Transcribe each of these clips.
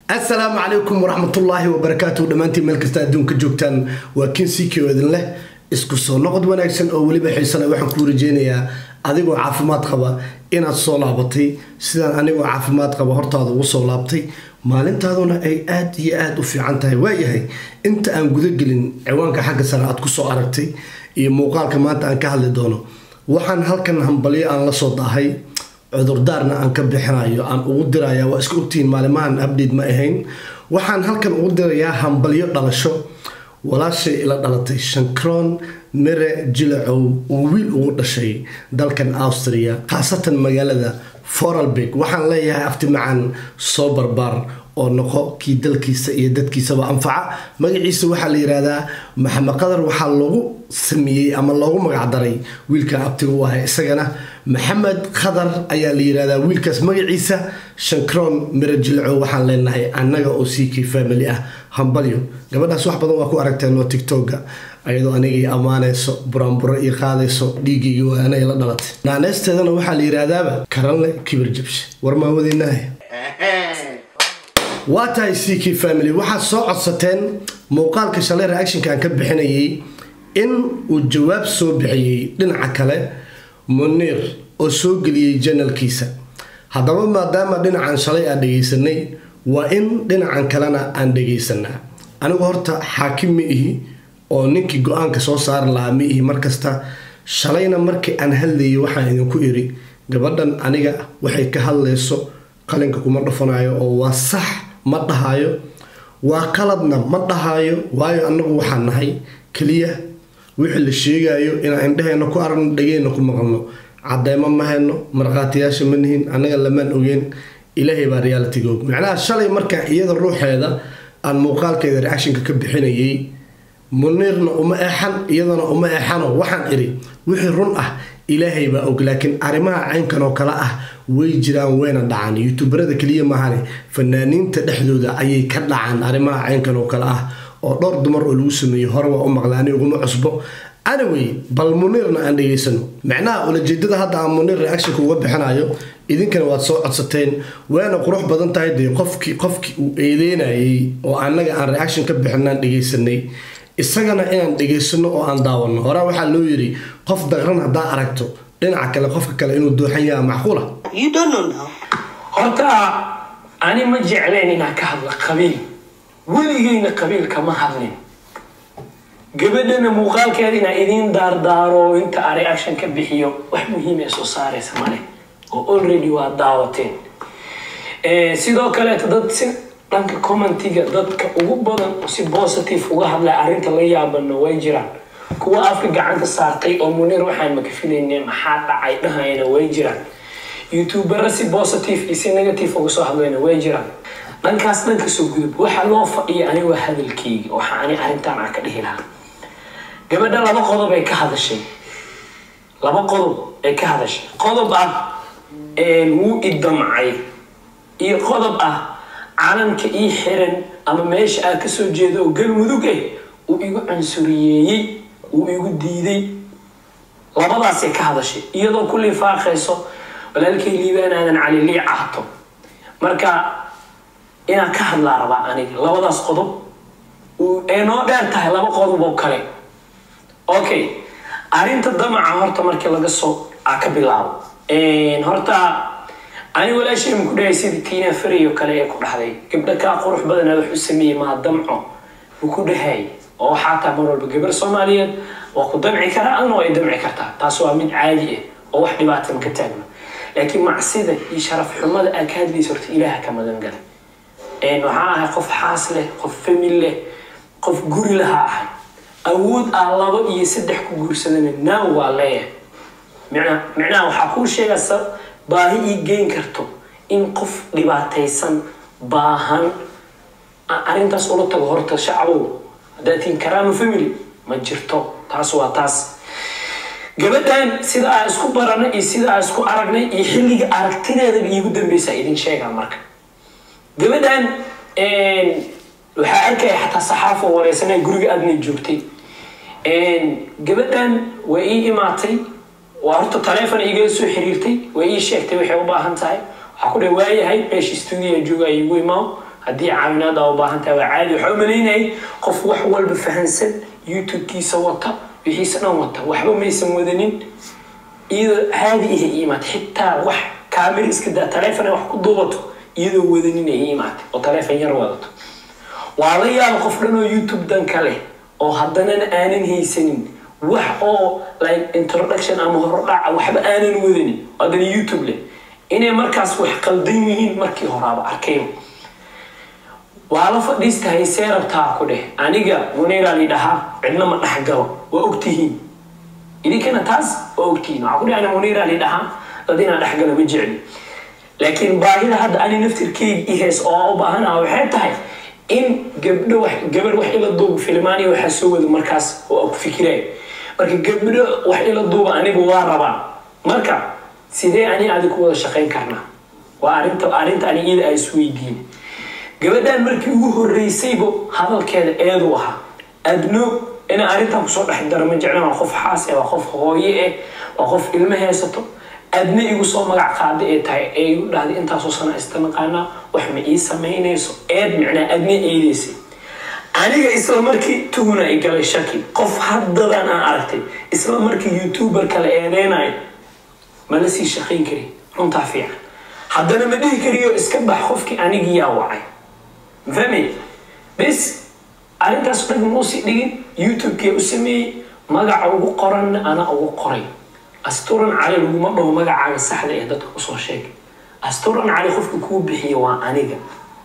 asalaamu calaykum waraxmatullaahi wabarakaatu dhammaantiin meel kasta adduunka joogtaan waa kinsikio idin leh isku soo noqod wanaagsan oo weliba xiisale waxaan kuu rajeynayaa adigoo caafimaad qaba inaad soo laabatay sidaan anigoo caafimaad qaba hortaada ugu soo laabtay maalintaaduna ay aad iyo aada u fiican tahay waayahay inta aan gudagelin ciwaanka xagga sare aad kusoo aragtay iyo muuqaalka maanta aan ka hadli doono waxaan halkan hambalyo aan la soo daahay cudurdaarna aan ka bixinayo aan ugu diraya waa iska ogtihiin maalimahan abdate ma ahayn waxaan halkan ugu dirayaa hambalyo dhalasho walaashay ila dhalatay shankroon mere jilacow uu wiil ugu dhashay dalkan austria khaasatan magaalada foralbeg waxaan leeyahay afti macaan soo barbaar oo noqo kii dalkiisa iyo dadkiisaba anfaca magaciisa waxaa la yihahdaa maxamed qadar waxaa loogu sameeyey ama loogu magacdaray wiilka abtiga u ahay isagana maxamed khadar ayaa la yihahdaa wiilkaas magaciisa shankroon miro jilco waxaan leenahay annaga oo ck family ah hambalyo gabadhaas wax badan waa ku aragteen oo tictoga ayadoo anigay ammaanayso buraanburo iyo qaadayso dhiiggaygi waa anay la dhalatay naaneysteedana waxaa la yihahdaaba karanle kibir jabshe war maawadeynaah waa tahay ck family waxaad soo codsateen muuqaalka shalay reactionka aan ka bixinayay in uu jawaab soo bixiyey dhinaca kale muniir oo soo geliyey janalkiisa haddaba maadaama dhinacan shalay aan dhegaysanay waa in dhinacan kalena aan dhegaysanaa anigu horta xaakim ma ihi oo ninkii go-aanka soo saari lahaa ma ihi markasta shalayna markii aan hadlayay waxaan idinku iri gabadhan aniga waxay ka hadlayso qalinka kuma dhufanayo oo waa sax ma dhahayo waa qaladna ma dhahayo waayo annagu waxaan nahay keliya wixii la sheegayo inaan indhaheenna ku aragno dhageenna ku maqalno cadeymo ma hayno markhaatiyaasha ma nihin annaga lamaan ogeen ilaahay baa realitiga og macnaha shalay markaa iyada ruuxeeda aan muuqaalkeeda reactionka ka bixinayay muniirna uma eexan iyadana uma eexano waxaan iri wixii run ah ilaahay baa og laakiin arrimaha caynkan oo kale ah way jiraan wayna dhacaan youtuberada keliya maahane fanaaniinta dhexdooda ayay ka dhacaan arrimaha caynkan oo kale ah oo dhowr dumar oo lagu sameeyey hore waa u maqlaani uguma cusbo anyway bal muniirna aan dhegaysano macnaha ulajeedada hadda aan muniir reactionka uga bixinayo idinkana waad soo codsateen waana qurux badan tahay dee qofkii qofkii uu eedeynayay oo annaga aan reaction ka bixinaan dhegaysanay isagana inaan dhegaysano oo aan daawano horaa waxaa loo yiri qof daqran haddaa aragto dhinaca kale qofka kale inuu dooxan yaha macquula horta ani ma jecleen inaan ka hadla qabiil weligeyna qabiil kama hadlin gabadhana muuqaalkeeda inaa idiin daardaaro inta a reaction ka bixiyo wax muhiim ee soo saaraysa male oo already waa daawateen sidoo kaleeto dad si dhanka commentiga dadka ugu badan si positive uga hadlay arrinta la yaabana way jiraan kuwa afka gacanta saartay oo muniir waxaan makafinayne maxaa dhacay dhahayana way jiraan youtubera si positive iyo si negative uga soo hadlayna way jiraan dhankaas dhanka soo gudub waxa loo fadhiya ani waa hadalkeyga waxa ani arrintan aan ka dhihi lahaa gabadha laba qodob ay ka hadashay laba qodob ay ka hadashay qodob ah wuu idamcay iyo qodob ah calanka ii xiran ama meesha aan kasoo jeedo oo galmudug eh uu igu cunsuriyeeyey uu igu diiday labadaasay ka hadashay iyadoo ku lifaaqayso walaalkay liibaan aadan cali lii cahto marka inaan ka hadlaa rabaa aniga labadaas qodob ay noo dheer tahay laba qodob oo kale okay arrinta damaca horta markii laga soo a ka bilaabo horta ani walaashay ma ku dhahay sidii tiina fari oo kale ee ku dhahday gabdha kaa qurux badana wax u sameeyey maa damco ma ku dhahay oo waxaa taa mar walba gabar soomaaliyeed waa ku damci karaa adna waa ay damci kartaa taas waa mid caadi ah oo wax dhibaata ma ka taagno laakiin macsida iyo sharaf xumada aad ka hadlaysa horta ilaaha ka magan galay waxaa ahay qof xaas leh qof famil leh qof guri lahaa ahay awood ah labo iyo saddex ku guursadana naaw waa leeyahay micnaha waxaa kuu sheegaysa baahi ii geyn karto in qof dhibaataysan baahan arrintaas ula tago horta shacbow haddaad tihin karaama family ma jirto taas waa taas gabadhan sida aa isku baranay iyo sida aa isku aragnay iyo xilliga aragtideedaba iigu dambeysa idin sheegaa marka gabadhan waxaa arkaya xataa saxaafo wareysana guriga aadna joogtay gabadhan waa ii imaatay waa horta taleefon igala soo xiriirtay waa ii sheegtay waxay u baahan tahay waxaa ku dhe waayahay meesha stuudiya jooga igu imaam haddii caawinaad aa u baahan tahay waa caadi waxaa u malaynayay qof wax walba fahansan youtube-kiisa wata wixiisa dhan wata waxba maysan wadanin iyadoo caadi iha iimaad xitaa wax kaamir iska daa taleefon ay wax ku duubato iyadoo wadanin ay iimaatay oo taleefon yar wadato waa la yaaba qof dhan oo youtube dan ka leh oo haddanana aanan haysanin wax oo like introduction ama horodhaca waxba aanan wadanin haddana youtube leh inay markaas wax qaldan yihiin markii horaaba arkayo waa la fadhiista haysee rabtaa ku dheh aniga muneyraa lidhahaa cidna ma dhex galo waa ogtihiin idinkana taas waa ogtihiin waxaa ku dheh ana muneyraa lidhahaa dad inaan dhex galo ma jecli laakiin baahida hadda ani naftirkeyga i hees oo u baahanaha waxay tahay in gabdho wax gabar wax ila duuba filmaaniya waxaa soo wada markaas oo ku fikiraya marka gabdho wax ila duuba anigu waa rabaa marka sidee ani adi ku wada shaqayn karnaa waa arinta arrinta ani iyada ay isweydiin gabadhan markii ugu horeysayba hadalkeeda eedu ahaa adno inaa arrintan kusoo dhex daro ma jeclan waa qof xaas eh waa qof hooye eh waa qof ilmo haysato adna igu soo magac qaada ee tahay ee igu dhahday intaasoo sana ista naqaanaa wax ma ii samaynayso eed micnaa adna eedeysay aniga isla markii tuhuna i galay shaki qof haddadan aan aragtay isla markii youtuber kale eedeynayo ma la sii shaqayn kari runtaa fiican haddana ma dhihi kariyo iska bax qofkii anigii yaa wacay mafahmay bes arrintaas dhan muusii dhigin youtube-kee u sameeyey magaca ugu qoranna ana ugu qoray asturan cali laguma dhaho magacaaga saxda ee dadka usoo sheegay asturan cali qofka kuu bixiya waa aniga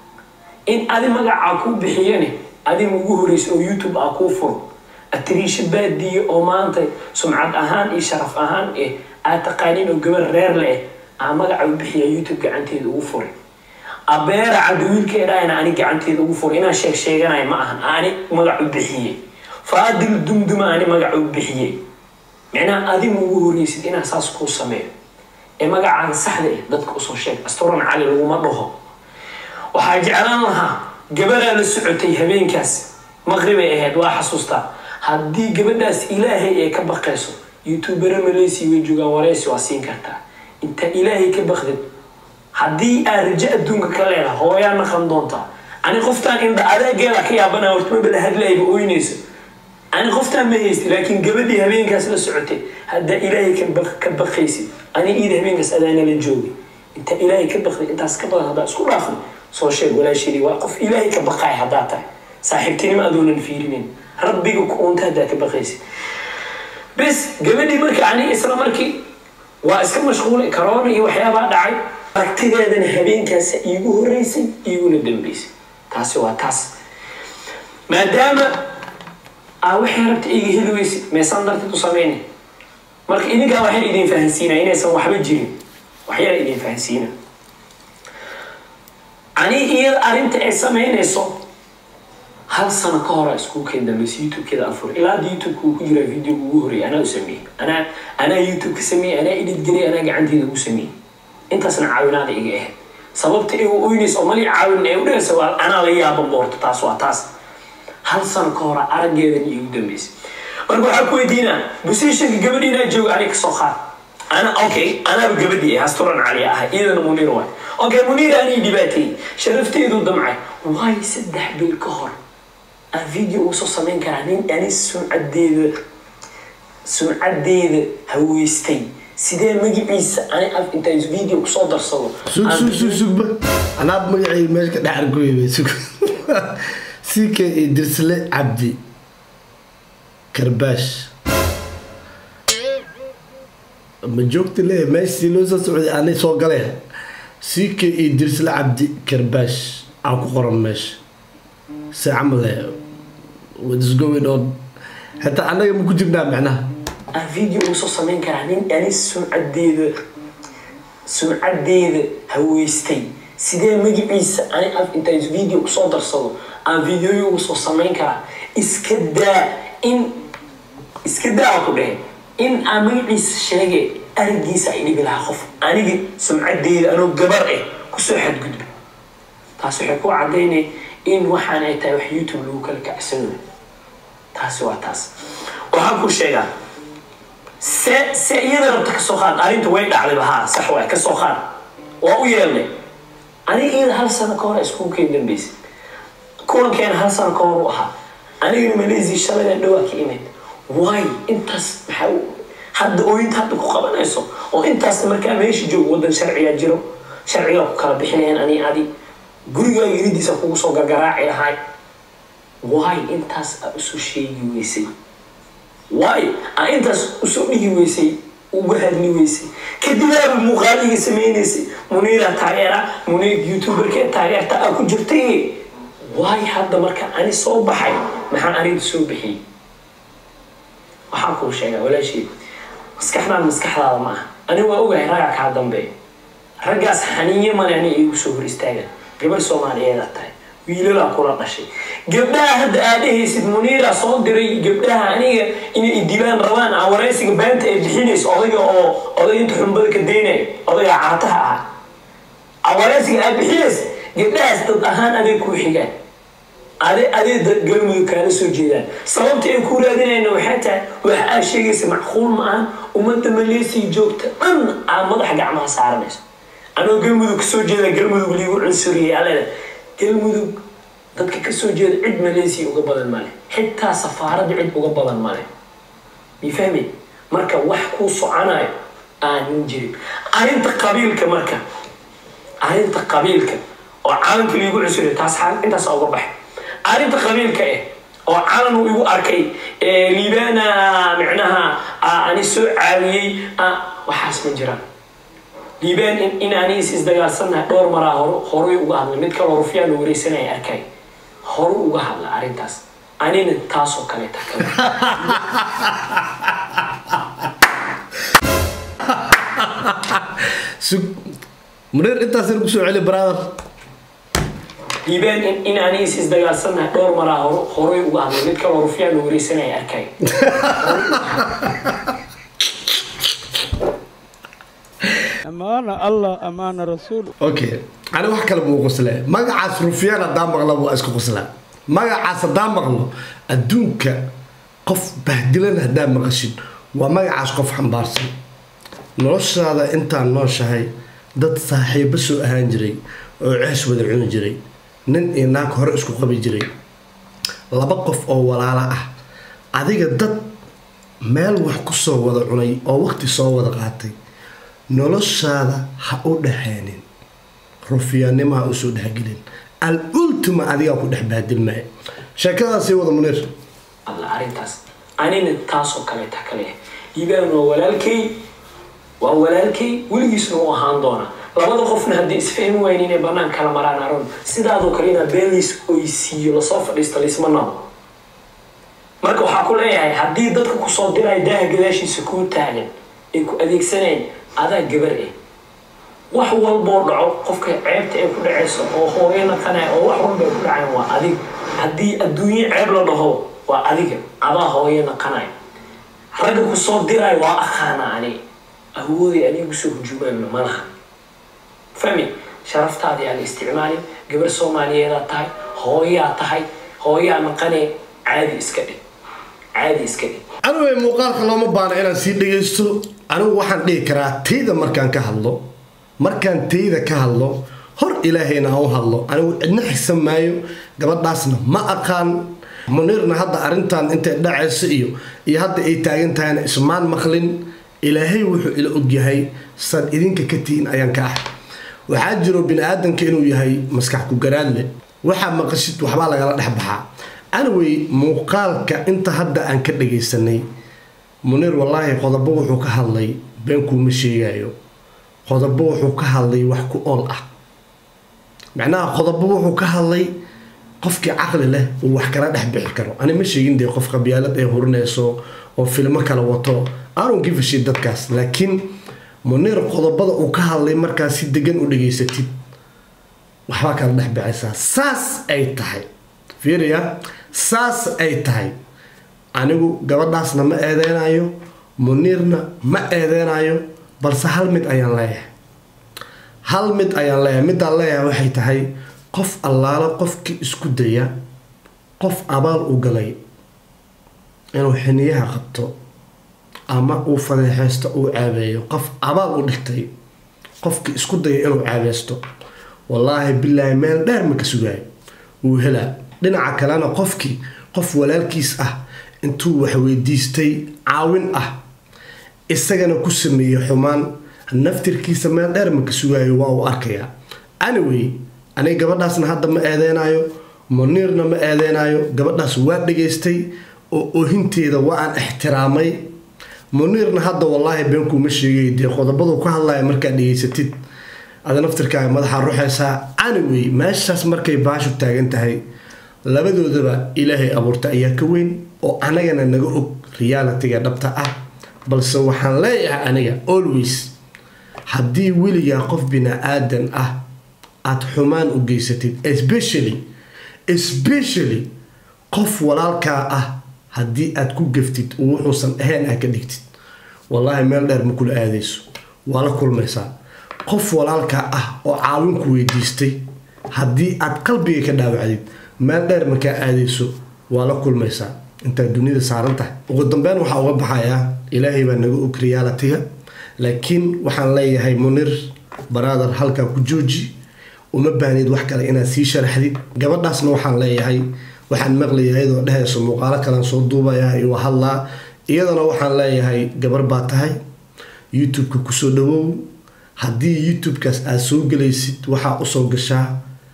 in adi magacaa kuu bixiyane adiga ugu horeysa oo youtube ah kuu furo atiriisho baadiye oo maanta sumcad ahaan iyo sharaf ahaan eh aad taqaaniin oo gabar reer le eh aa magaca u bixiya youtube gacanteeda ugu furay abeera cadda wiilkeedhaana ani gacanteeda ugu furay inaan sheeg sheeganayo ma ahan ani magac u bixiyey faadil dumduma ani magac u bixiyey micnaha adiga ugu horeysid inaan saas kuu sameeyo ee magacaaga saxda eh dadka usoo sheeg asturan cali laguma dhaho waxaa jeclaan lahaa gabadaa la socotay habeenkaas maqribay ahayd waa xasuustaa haddii gabadhaas ilaahay ee ka baqayso youtubera maleysi way joogaan wareysi waa siin kartaa inta ilaahay ka baqdid haddii aad rajo adduunka ka leedahay hooyaa naqan doontaa ani qoftaan indha adeegeeda ka yaabana horta mabala hadlayba oynayso ani qoftaan ma haysti laakiin gabadhii habeenkaas la socotay haddaa ilaahay ka baqaysid ani iida habeenkaas adaana la joogay inta ilaahay ka baqday intaas ka badan haddaa isku dhaafno soo sheeg walaashadii waa qof ilaahay ka baqaay haddaa tahay saaxiibtinimo adoonan fiirinin rabbiga ku uunta haddaa ka baqaysid bes gabadhii marka ani isla markii waa iska mashquulay karoona iyo waxyaabaa dhacay aragtideedana habeenkaasa iigu horeysay iiguna dambeysay taasi waa taas maadaama aa waxay rabta iga heli weysid meesaan darteed u sameynay marka idinkaa waxyar idin fahansiinaa inaysan waxba jirin waxyar idin fahansiina ani iyada arrinta ay sameynayso hal sano ka hora iskuulkeeda dambaysa youtube-keeda aan furay ilaa hadda youtube-ka uu ku jiraa video ugu horreeyay anaa u sameeyey anaa anaa youtube-ka sameeyey anaa edit gelay anaa gacanteeda ugu sameeyey intaasna caawinaada iga ahayd sababta igu oynaysa oo mali caawin ee u dhigaysa waa anaa la yaaba boorto taas waa taas hal sano ka hora araggeedan iigu dambeysay marka waxaa ku weydiinaa positionka gabadhiinaa jooga aniga kasoo qaad ana okay anaaba gabadhii ah asturan cali ahay iyadana muniir waay okay muniir anii dhibaateeyey sharafteedu damcay waayo saddex bil ka hor aan video ugu soo samayn karaa nin ani sumcadeeda sumcadeeda haweystay sidee magaciisa ani af intaan video kusoo darsado sug sug sug sugba anaab magacay meesha ka dhex argoyba sug ck dirsle cabdi karbaash ma joogta le meeshii loo soo socday aanay soo galeen ck dirsle cabdi karbaash aan ku qoran meesha se camale what's going on hataa annaga ma ku jirnaa macnaha aan video ugu soo samayn karaa nin ani sumcadeeda sumcadeeda haweystay sidee magaciisa ani af intaan video kusoo darsado aan videoyo ugu soo samayn karaa iska daa in iska daa ku dhehe in aan magaciisa sheege arigiisa ay dhibi lahaa qof aniga sumcadeeda anoo gabar ah kusoo xadgudba taas waxay ku cadaynay in waxaan ay tahay wax youtube lagu kala kacsanayo taasi waa taas waxaan ku sheegaa se se iyada rabta kasoo qaad arrinta way dhacdayba haa sax waay kasoo qaad waa u yeelnay aniga iyada hal sano ka hor iskuulkeen dambeysay kulankeena hal sano ka hor u ahaa anigana malaysia shalaydan dhawaa ka imid waay intaas maxaa hadda ooyinta hadda ku qabanayso oo intaas markaa meesha joogo wadan sharcigaa jiro sharcigaa ku kala bixinayaan ani adi gurigaaga iridiisa kugu soo gargaraaci lahay waay intaas aa usoo sheegi weysay waay aa intaas usoo dhigi weysay uga hadli weysay kadibaaba muuqaaliga sameynaysay muniira taageera muniir youtuberka taageerta aa ku jirtay waay hadda marka ani soo baxay maxaa aniga soo bixiyey waxaan kuu sheegaa walaashii maskaxdaan maskaxdaada ma aha ani waa ogahay raggaa kaa dambeeya raggaas xaniinye male ani igu soo hor istaagan gabar soomaaliyeedaa tahay wiilalaa kula dhashay gabdhaha hadda aad dhehaysid muniira soo diray gabdhaha aniga inay idilaan rabaan aan waraysiga beenta ay bixinayso odayga oo oday inta xumbada ka daynaya odayga caataha ah aan waraysiga aad bixinaysa gabdhahaas dad ahaan adeeg kuu xigaan ade adee galmudug kaala soo jeedaan sababta ay ku raadinayna waxay tahay waxa aad sheegaysa macquul ma ahan ummadda maleesiya joogta dhan aa madaxa gacmaha saaranayso anoo galmudug kasoo jeeda galmudug liigu cunsuriyay alena galmudug dadka kasoo jeeda cid maleesiya uga badan male xitaa safaaradda cid uga badan male mifahmi marka wax kuu soconayo aanin jirin arrinta qabiilka marka arrinta qabiilka oo caalamka liigu cunsuriya taas intaas uga baxay arrinta qabiilka eh oo calan uu igu arkay liibana micnaha ani soo caawiyey waxaas ma jiraan liibaan in aniis isdagaalsannahay dhowr maraa hor horay uga hadlay mid kaloo rufyaan la wareysanaya arkay horu uga hadla arrintaas anina taasoo kaleeta kale munir intaas ku soo celi brother liibaan in aniis isdagaalsannahay dhowr maraa hor horay uga hadlay mid kaloo rufyaan la wareysanaya arkay amaana allah amaana rasuul okay ani wax kale buu qoslee magacaas rufyaan haddaan maqla waa isku qoslaa magacaas haddaan maqlo adduunka qof bahdilan haddaa maqashid waa magacaas qof xambaarsan noloshaada intaan nooshahay dad saaxiibo soo ahaan jiray oo cees wada cuni jiray nin iyo naag hore isku qabi jiray laba qof oo walaalo ah adiga dad meel wax ku soo wada cunay oo waqti soo wada qaatay noloshaada ha u dhexeenin rufyaannimo ha usoo dhexgelin al ultima adigaa ku dhex baadilmaya sheekadaasii wada muniir alla arrintaas anina taasoo kaleeta kale liibaan waa walaalkay waa walaalkay weligiisna u ahaan doona labada qofna haddii isfahmi wayn inay banaan kala maraan aron sidaadoo kale inaa beeliis oysiiyo lasoo fadhiisto laisma nabo marka waxaa ku leeyahay haddii dadka kusoo diraya daaha gadaashiisa kuu taagan ay ku adeegsaneen adaa gabar eh wax walboo dhaco qofka ceebta ay ku dhacayso oo hooyo naqanaya oo wax walba ay ku dhacayan waa adig haddii adduunye ceeb la dhaho waa adiga adaa hooyo naqanaya ragga kusoo diraya waa aqaana ani awooday anigu soo hujuumaanna ma laha fahmi sharaftaadii aan isticmaalin gabar soomaaliyeedaa tahay hooyaa tahay hooyaa naqanee caadi iska dhig caadi iska dhig anigay muuqaalka looma baana inaan sii dhagaysto anigu waxaan dhihi karaa tayda markaan ka hadlo markaan tayda ka hadlo hor ilaahayna aan u hadlo anigu cidna xisan maayo gabadhaasna ma aqaan muniirna hadda arrintan intay dhacayso iyo iyo hadda ay taagan tahayna ismaan maqlin ilaahay wuxuu ila ogyahay san idinka ka tihiin ayaan ka ah waxaa jiro bini-aadanka inuu yahay maskax ku garaadle waxaa maqashid waxbaa lagala dhex baxaa anyway muuqaalka inta hadda aan ka dhagaysanay muniir wallaahi qodobo wuxuu ka hadlay beenkuuma sheegayo qodobo wuxuu ka hadlay wax ku ool ah macnaha qodobo wuxuu ka hadlay qofkii caqli leh uu wax kala dhex bixi karo ani ma sheegin dee qof qabyaalad ay hurinayso oo filmo kala wato aanun gifashay dadkaas laakiin muniir qodobada uu ka hadlay markaa si degan u dhageysatid waxbaa kala dhex bixaysaa saas ay tahay fiiriya saas ay tahay anigu gabadhaasna ma eedeynayo muniirna ma eedeynayo balse hal mid ayaan leeyahay hal mid ayaan leeyahay midaan leeyahay waxay tahay qof allaalo qofkii isku daya qof abaal u galay inuu xiniyaha qabto ama uu fadeexeysto uu caabeeyo qof abaal u dhigtay qofkii isku daya inuu caabeysto wallaahi bilaahi meel dheer ma ka sugaayo wuu helaa dhinaca kalena qofkii qof walaalkiis ah intuu wax weydiistay caawin ah isagana ku sameeyey xumaan naftirkiisa meel dheer ma ka sugaayo waa uu arkayaa anyway aniga gabadhaasna hadda ma eedeynayo muniirna ma eedeynayo gabadhaas waa dhageystay oo ohinteeda waa aan ixtiraamay muniirna hadda wallaahi beenkuuma sheegay dee qodobadu ka hadlaya markaad dhegeysatid ada naftirkaaga madaxa ruxaysaa anyway meeshaas markay baashu taagan tahay labadoodaba ilaahay abuurta ayaa ka weyn oo anagana naga og realitiga dhabta ah balse waxaan leeyahay aniga always haddii weligaa qof bini-aadan ah aada xumaan u geysatid especially especially qof walaalkaa ah haddii aad ku gaftid oo wuxuusan ahayn aad ka dhigtid wallaahi meel dheer ma kula aadayso waa la kulmaysaa qof walaalkaa ah oo caawin ku weydiistay haddii aad qalbiga ka dhaawacdid meel dheer markaa aadayso waa la kulmaysaa intaad dunida saaran tahay ugu dambeyn waxaa uga baxayaa ilaahay baa naga og realitiga laakiin waxaan leeyahay munir baraadar halkaa ku jooji uma baahnid wax kale inaad sii sharaxdid gabadhaasna waxaan leeyahay waxaan maqlaya iyadoo dhehayso muuqaalo kalean soo duubaya iyo hadlaa iyadana waxaan leeyahay gabar baa tahay youtube-ka kusoo dhawow haddii youtube-kaas aad soo gelaysid waxaa usoo gashaa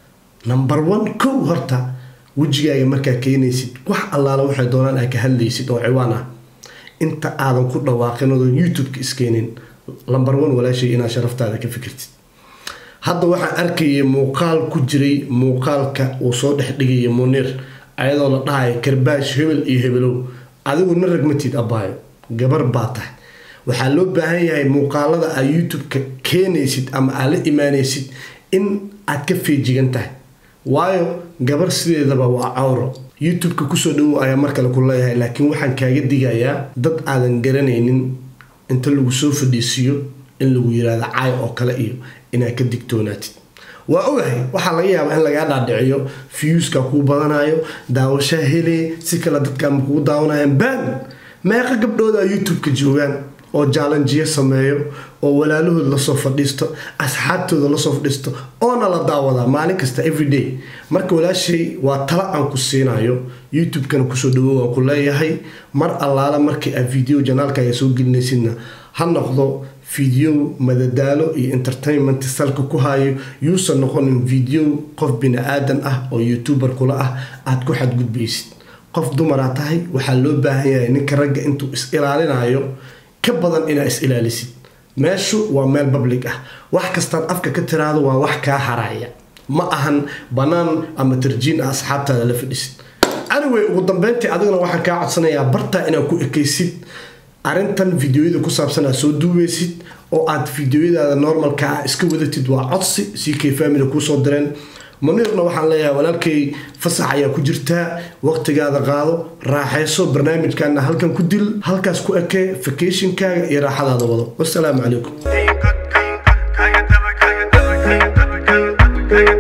number one kow horta wejigaaga markaa keenaysid wax allaala waxay doonaan aad ka hadlaysid oo ciwaan ah inta aadan ku dhawaaqin odan youtube-ka iskeenin number one walaashay inaad sharaftaada ka fikirtid hadda waxaan arkayay muuqaal ku jiray muuqaalka uu soo dhex dhigaya muniir ayadoo la dhahayo karbaash hebel iyo hebelow adigu na ragmatid abaayo gabar baa tahay waxaa loo baahan yahay muuqaalada aad youtube-ka keenaysid ama aad la imaanaysid in aad ka feejigan tahay waayo gabar sideedaba waa cawro youtube-ka kusoo dhawow ayaa mar kale ku leeyahay laakiin waxaan kaaga digayaa dad aadan garanaynin inta lagu soo fadhiisiiyo in lagu yiraahdo caay oo kale iyo inaad ka digtoonaatid waa ogahay waxaa laga yaabaa in lagaa dhaadhiciyo fiyuuska kuu badanayo daawashaa hele si kale dadkaama kugu daawanayaan baan meeqa gabdhooda youtube-ka joogaan oo jaalanjiyo sameeyo oo walaalahood lasoo fadhiisto asxaabtooda lasoo fadhiisto oona la daawadaa maalin kasta everyday marka walaashay waa tala aan ku siinayo youtube-kana kusoo dhawow aan ku leeyahay mar allaala markii aad video janaalkaaga soo gelinaysidna ha noqdo video madadaalo iyo entertainment salka ku hayo yuusan noqonin video qof bini-aadan ah oo youtuber kula ah aada ku xadgudbaysid qof dumaraa tahay waxaa loo baahan yahay ninka ragga intuu is ilaalinayo ka badan inaa is ilaalisid meeshu waa meel public ah wax kastaad afka ka tiraado waa wax kaa haraya ma ahan bannaan ama tarjiin ah asxaabtaada la fadhisid anyway ugu dambeyntii adigana waxaan kaa codsanayaa bartaa inaad ku ekaysid arrintan videoyada ku saabsan aad soo duubeysid oo aad videoyadaada normalka ah iska wadatid waa codsi c k family kuusoo direen muniirna waxaan leeyahay walaalkay fasax ayaa ku jirtaa waqtigaada qaado raaxayso barnaamijkaana halkan ku dil halkaas ku ekee vacationkaaga iyo raaxadaada wado wasalaamu calaykum